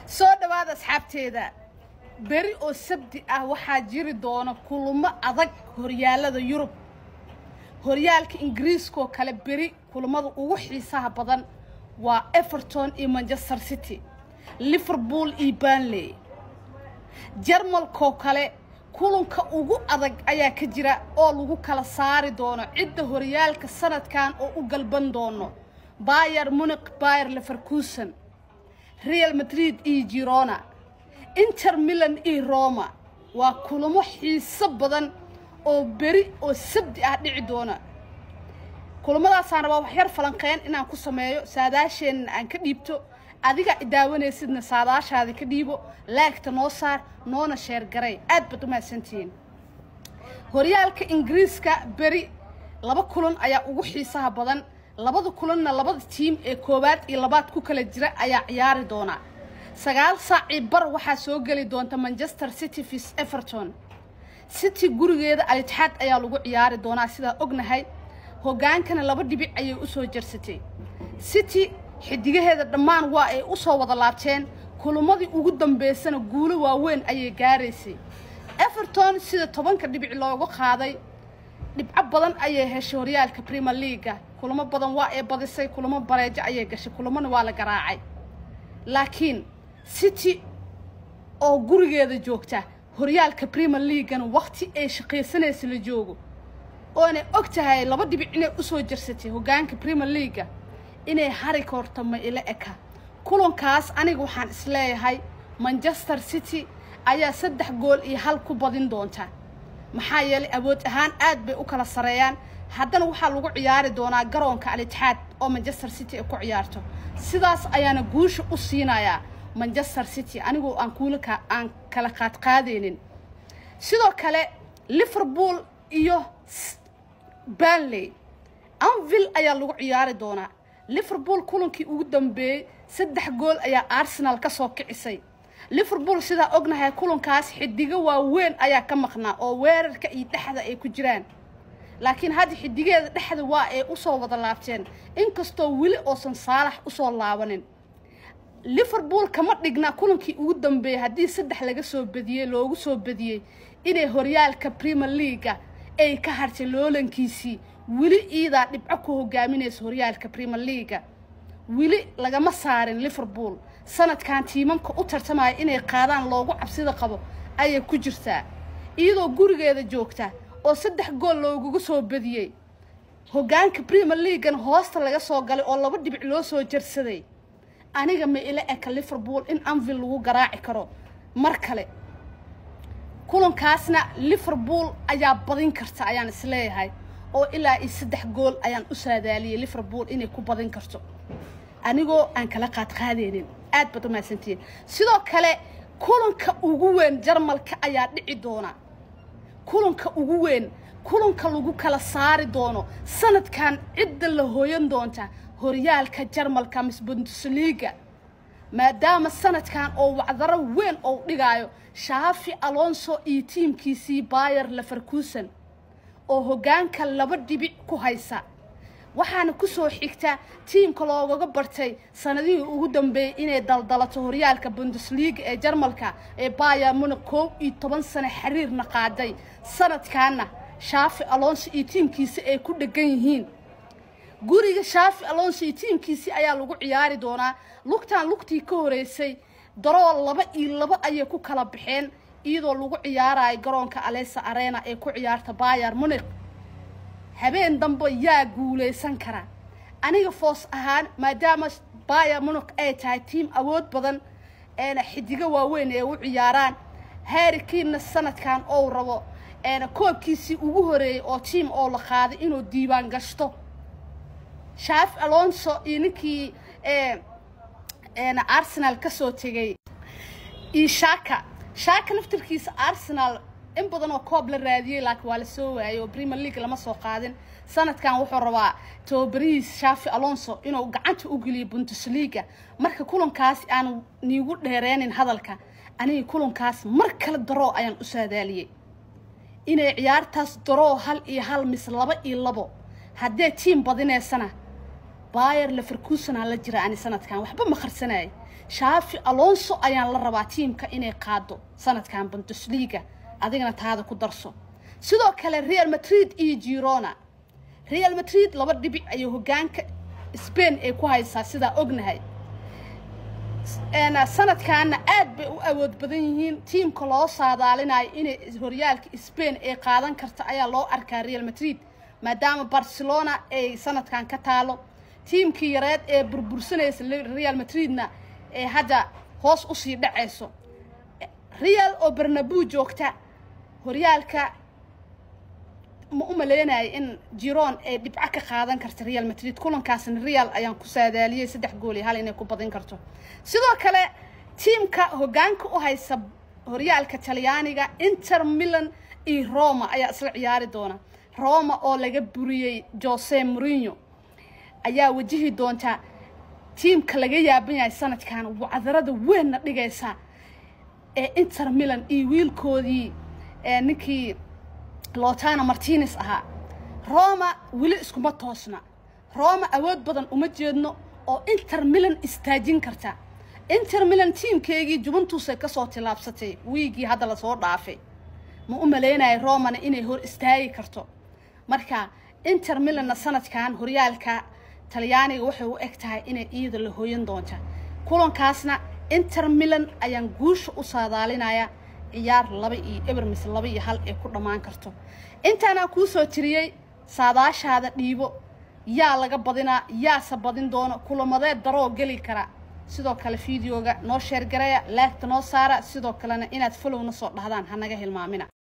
soo dhowaada asxaabteeda beri oo sabti ah waxaa jiri doona kulamo adag horyaalada yurub horyaalka ingiriiskaoo kale beri kulamada ugu xiisaha badan waa everton iyo manchester city liverpool iyo banley jarmalkoo kale kulanka ugu adag ayaa ka jira oo lagu kala saari doono cidda horyaalka sanadkan oo u galban doono bayer muniq bayer leverkusen real madrid iyo girona inter milan iyo roma waa kulamo xiiso badan oo beri oo sabdi ah dhici doona kulamadaasaan rabaa waxyar falanqeyn inaan ku sameeyo saadaasheenna aan ka dhiibto adiga idaawanaysidna saadaashaada ka dhiibo laagta noo saar noona sheergaray aad baad u mahadsantihiin horyaalka ingiriiska beri laba kulan ayaa ugu xiisaha badan labada kulanna labada tiim ee koowaad iyo labaad ku kala jira ayaa ciyaari doona sagaal saacii bar waxaa soo geli doonta manchester city vis everton city gurigeeda alitixaad ayaa lagu ciyaari doonaa sidaa ognahay hogaankana laba dhibic ayay usoo jarsatay city xidigaheeda dhammaan waa ay usoo wada laabteen kulamadii ugu dambeysana guulo waaweyn ayay gaaraysay everton sida tobanka dhibic looga qaaday dhibco badan ayay heshay horyaalka premier leaga kulamo badan waa ay badisay kulamo bareejo ayay gashay kulamona waa la garaacay laakiin city oo gurigeeda joogta horyaalka premier leagana waqti ay shaqaysanaysa la joogo oonay og tahay laba dhibic inay usoo jarsatay hogaanka premier leaga inay hari koorto ma ila eka kulankaas aniga waxaan isleeyahay manchester city ayaa saddex gool iyo hal ku badin doonta maxaa yeelay awood ahaan aad bay u kala sareeyaan haddana waxaa lagu ciyaari doonaa garoonka alitixaad oo manchester city ay ku ciyaarto sidaas ayaana guusha u siinayaa manchester city anigoo aan kuulaka aan kala qaadqaadaynin sidoo kale liverpool iyo banley anville ayaa lagu ciyaari doonaa liverpool kulankii ugu dambeeyey saddex gool ayaa arsenal ka soo kicisay liverpool sidaa ognahay kulankaas xidigo waaweyn ayaa ka maqnaa oo weerarka iyo dhexda ay ku jiraan laakiin hadda xidigeeda dhexda waa ay usoo wada laabteen inkastoo weli oosan saalax usoo laabanin liverpool kama dhigna kulankii ugu dambeeyey haddii saddex laga soo badiyey loogu soo badiyey inay horyaalka premier leaga ay ka hartay loolankiisii weli iidaa dhibco ku hogaaminaysa horyaalka premier leaga weli lagama saarin liverpool sanadkan tiimamka u tartamaya inay qaadaan loogu cabsida qabo ayay ku jirtaa iyadoo gurigeeda joogta oo saddex gool looguga soo badiyey hogaanka premier leagana hoosta laga soo galay oo laba dhibic loo soo jarsaday aniga ma ila eka liverpool in anville lagu garaaci karo mar kale kulankaasna liverpool ayaa badin karta ayaan isleeyahay oo ilaa iyo saddex gool ayaan u saadaaliyey liverpool inay ku badin karto anigoo aan kala qaadqaadaynin aad baad u mahadsantihiin sidoo kale kulanka ugu weyn jarmalka ayaa dhici doona kulanka ugu weyn kulanka lagu kala saari doono sanadkan cidda la hooyan doonta horyaalka jarmalka mis bundesliga maadaama sanadkan oo wacdaro weyn ou dhigaayo shaafi alonso iyo tiimkiisii bayer leverkusen oo hogaanka laba dhibic ku haysa waxaana kusoo xigta tiimka loogaga bartay sanadihii ugu dambeeyey inay daldalato horyaalka bundesliga ee jarmalka ee bayer muniq koob iyo toban sano xiriirna qaaday sanadkaana shaafi alonso iyo tiimkiisi ay ku dhegan yihiin guriga shaafi alonso iyo tiimkiisii ayaa lagu ciyaari doonaa lugtaan lugtii ka horeysay darool laba iyo laba ayay ku kala baxeen iyadoo lagu ciyaarayo garoonka alesa arena ee ku ciyaarta bayer muniq habeen dambe yaa guulaysan kara aniga foos ahaan maadaama bayer muniq ay tahay tiim awood badan eena xidigo waaweyn ee u ciyaaraan harrikiinna sanadkan ou rabo eena koobkiisii ugu horeeyey oo tiim oo la qaaday inuu diiwaan gashto shaaf alonso iyo ninkii eena arsenal ka soo tegay iyo shaka shaka naftarkiisa arsenal in badan oo koob la raadiyey laakiin waa la soo waayey oo premier league lama soo qaadin sanadkan wuxuu rabaa tababarihiis shaafi alonso inuu gacanta u geliyo bundesliga marka kulankaas aanu niigu dheereenin hadalka aniga kulankaas mar kale daroo ayaan u saadaaliyey inay ciyaartaas daroo hal iyo hal mise laba iyo labo haddee tiim badineysana bayer leverkusen aan la jira ani sanadkan waxba ma qarsanayay shaafi alonso ayaan la rabaa tiimka inay qaado sanadkan bundesliga adigana taada ku darso sidoo kale real madrid iyo girona real madrid laba dhibic ayay hogaanka spain ay ku haysaa sidaa ognahay sanadkaana aad bay u awood badan yihiin tiimka loo saadaalinayo inay horyaalka spain ay qaadan karta ayaa loo arkaa real madrid maadaama barcelona ay sanadkan ka taalo tiimkii yareed ee burbursanaysa real madridna ee hadda hoos usii dhacayso real oo bernabu joogta horyaalka ma u maleynayo in jiron ay dhibco ka qaadan karta real madrid kulankaasna real ayaan ku saadaaliyey saddex gool iyo hal inay ku badin karto sidoo kale tiimka hogaanka u haysa horyaalka talyaaniga inter milan iyo roma ayaa isla ciyaari doona roma oo laga buriyey jose morino ayaa wajihi doonta tiimka laga yaaban yahay sanadkan wacdarada weynna dhigaysa ee inter milan iyo wiilkoodii ninkii lotana martines ahaa roma weli iskuma toosna roma awood badan uma jeedno oo inter milan istaajin karta inter milan tiimkeygii juventusay kasoo tilaabsatay wiigii hadda lasoo dhaafay ma u maleynayo romana inay hor istaagi karto marka inter milanna sanadkan horyaalka talyaaniga waxay u eg tahay inay iyada la hooyan doonta kulankaasna inter milan ayaan guusha u saadaalinaya ciyaar laba iyo eber mise laba iyo hal ay ku dhammaan karto intaanaa kuu soo tiriyey saadaashaada dhiibo yaa laga badinaa yaase badin doono kulamadeed daroo geli kara sidoo kale fideoga noo sheergaraya laagta noo saara sidoo kalena inaad folowna soo dhahdaan hanaga hilmaamina